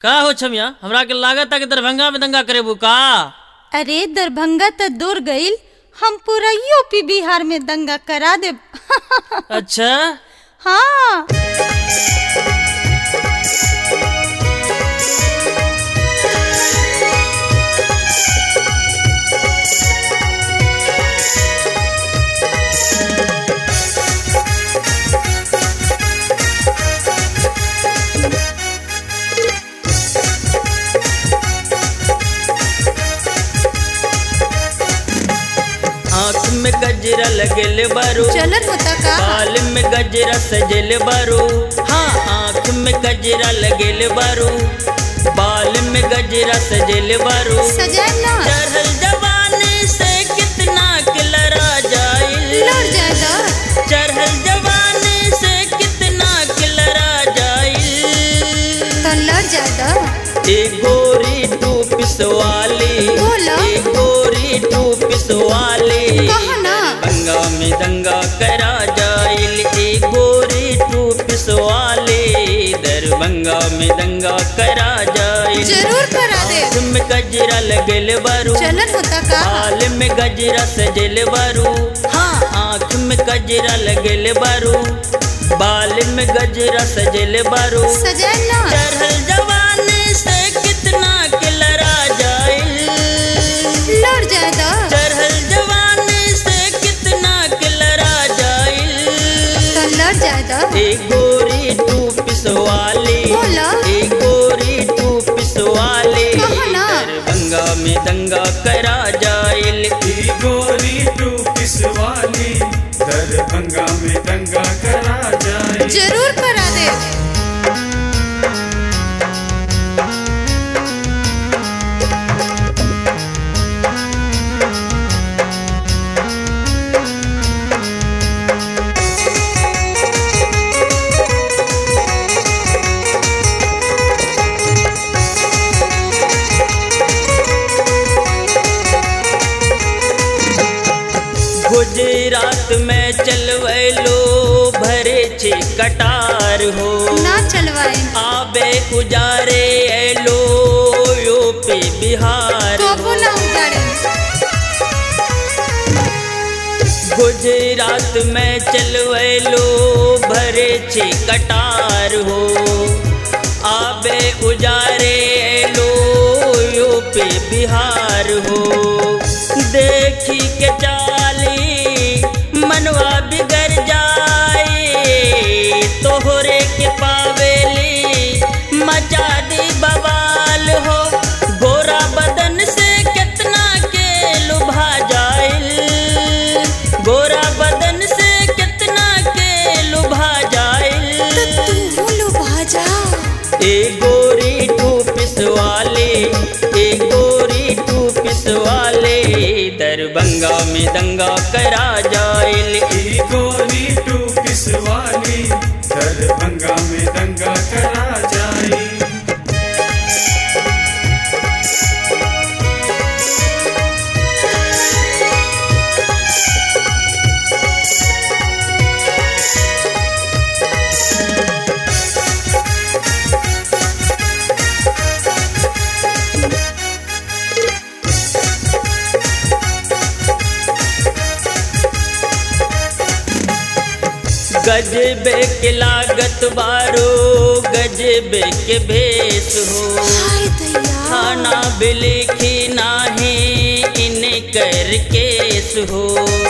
का हो छमिया हमरा के लागत कि दरभंगा में दंगा करेबू का अरे दरभंगा त दूर गईल हम पूरा यूपी बिहार में दंगा करा देब अच्छा हाँ आँख में गजरा लगेले बारू चलन होता का बाल में गजरा सजेले बारू हाँ आँख में गजरा लगेले बारू बाल में गजरा सजेले बारू सजाए ना चढ़ल जवानी से कितना किलरा जाइल लड़ जाए दा चढ़ल जवानी से कितना किलरा जाइल तो लड़ जाए दा एक गोरी टू पिसवाली बोला। एक गोरी टू पिसवाली कहो ना दंगा में दंगा करा जाइल एक गोरी टू पिसवाली दरभंगा में दंगा करा जाइल जरूर करा दे आँख में गजरा लगल बारू चलन होता का बाल में गजरा सजल बारू हाँ आँख में गजरा लगल बारू बाल में गजरा सजल बारू सजाए ना चढ़ल जवानी से कितना किलरा जाइल लड़ जाए दा चढ़ल जवानी से कितना किलरा जाइल तो लड़ जाए दा एक गोरी टू पिसवाली बोला। एक गोरी टू पिसवाली कहो ना। दरभंगा में दंगा करा जाइल ई गोरी टू पिसवाली दरभंगा में दंगा करा जाए जरूर करा दे गुजरात में चलवैलो भरे छे कटार हो ना चलवाए आबे उजारे एलो यूपी बिहार कबो ना उतारे गुजरात में चलवैलो भरे छे कटार हो आबे उजारे एलो यूपी बिहार हो देखी के चाली मनवा बिगड़ जाए तोहरे के पावेली मचा दी बवाल हो गोरा बदन से कितना के लुभा जाइल गोरा बदन से कितना के लुभा जाइल तू बोलो भाजा ए गोरी टू पिसवाले ए गोरी टू पिसवाले दरभंगा में दंगा करा जाइल ई गोरी टू पिसवाली दरभंगा में दंगा करा जाए गजबे के लागत बारो गजबे के भेष हो हाय दैया खाना बिलिखी नाही इन कर केस हो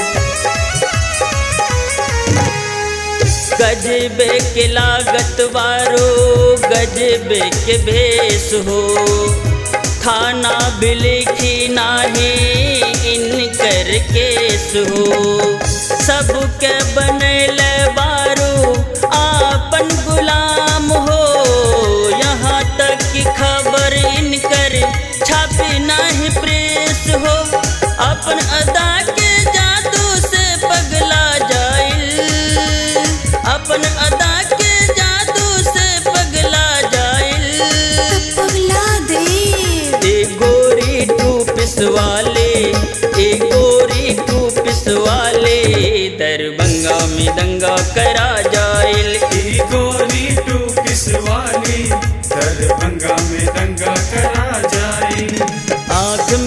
गजबे के लागत बारो गजबे के भेष हो खाना बिलिखी नाही इन कर केस हो सबके बनल बारू आपन गुलाम हो यहाँ तक की खबर इनकर छापी नहीं प्रेस हो अपन अदा के जादू से पगला जाइल अपन अदा के जादू से पगला जाइल पगला दे ए गोरी टू पिसवाले ए गोरी टू पिसवाले दरभंगा में दंगा करा जाइल ई गोरी टू पिसवाली दरभंगा में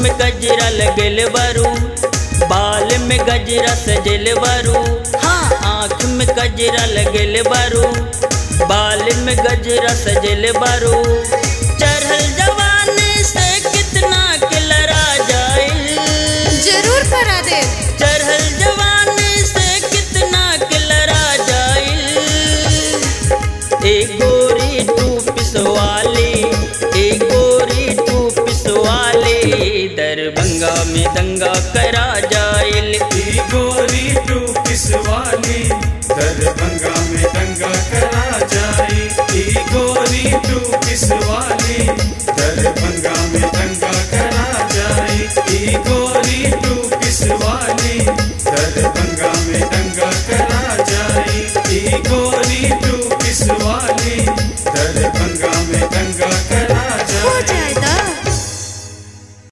में गजरा लगल बारू बाल में गजरा सजल बारू हाँ आँख में गजरा लगल बारू बाल में गजरा सजल बारू चढ़ल जवानी से कितना के लड़ा जाए जरूर करा दे चढ़ल जवानी से कितना के लड़ा जाए ए गोरी टू पिसवाली ए गोरी टू पिसवाली दरभंगा में दंगा करा जाइल ई गोरी टू पिसवाली दरभंगा में दंगा करा जाई ई गोरी टू पिसवाली दरभंगा में दंगा करा जाई ई गोरी टू पिसवाली दरभंगा में दंगा करा जाई ई गोरी